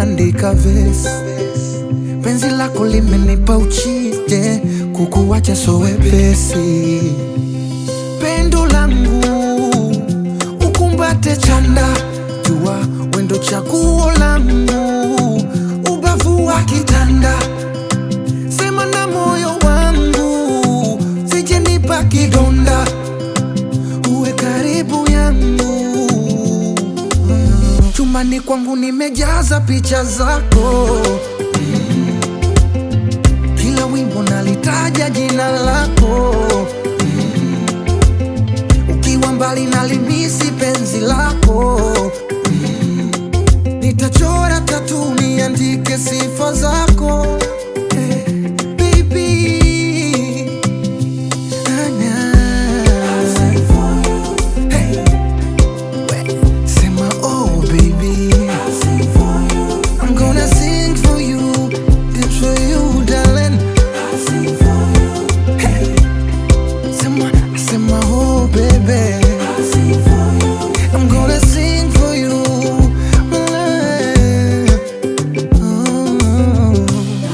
naandika vesi, penzi lako limenipa uchije, kukuwacha so wepesi. Pendo langu ukumbate chanda, jua wendo chaguo langu, ubavu wa kitanda, sema na moyo wangu, sije nipa kidonda, uwe karibu yangu. Chumbani kwangu nimejaza picha zako, kila wimbo nalitaja jina lako, ukiwa mbali nalimisi penzi lako, nitachora tatu niandike sifa zako Eh, baby. Anya. Hey. We, Sema oh baby I'm gonna sing for you This for you darling Hey. Sema, sema oh baby I'm gonna sing for you Mm.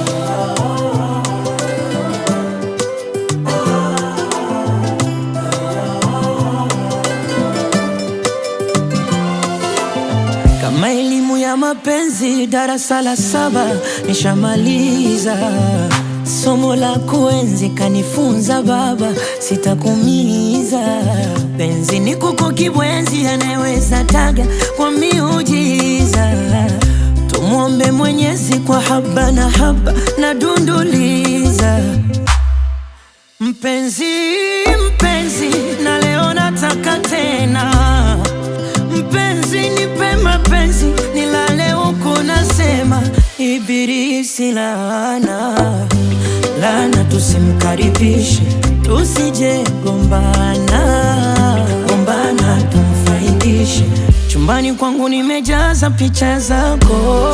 Kama elimu ya mapenzi darasa la saba nishamaliza, somo la kuenzi kanifunza baba, sitakumiza. Penzi ni kuku kibwenzi, anayeweza taga kwa miujiza. Tumwombe Mwenyezi kwa haba na haba na dunduliza Mpenzi, mpenzi, na leo nataka tena Mpenzi, nipe mapenzi, nilale huku nasema Ibilisi laana, laana tusimkaribishe, tusije gombana, gombana tumfaidishe. Chumbani kwangu nimejaza picha zako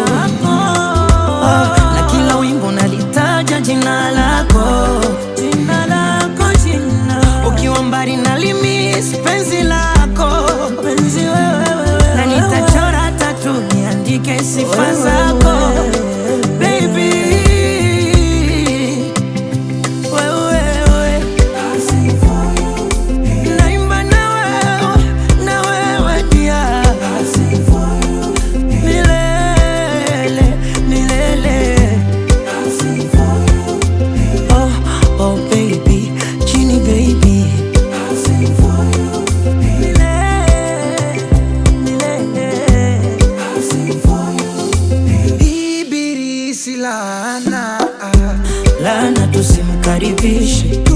Ah, na kila wimbo nalitaja jina lako, jina lako, jina ukiwa mbali nalimis penzi lako, penzi wewe, na nitachora tatu niandike sifa zako baby, wewe naimba na wewe, na wewe pia milele, milele. Oh, oh baby, Genie baby. Milele, milele. Ibilisi laana Laana tusimkaribishe,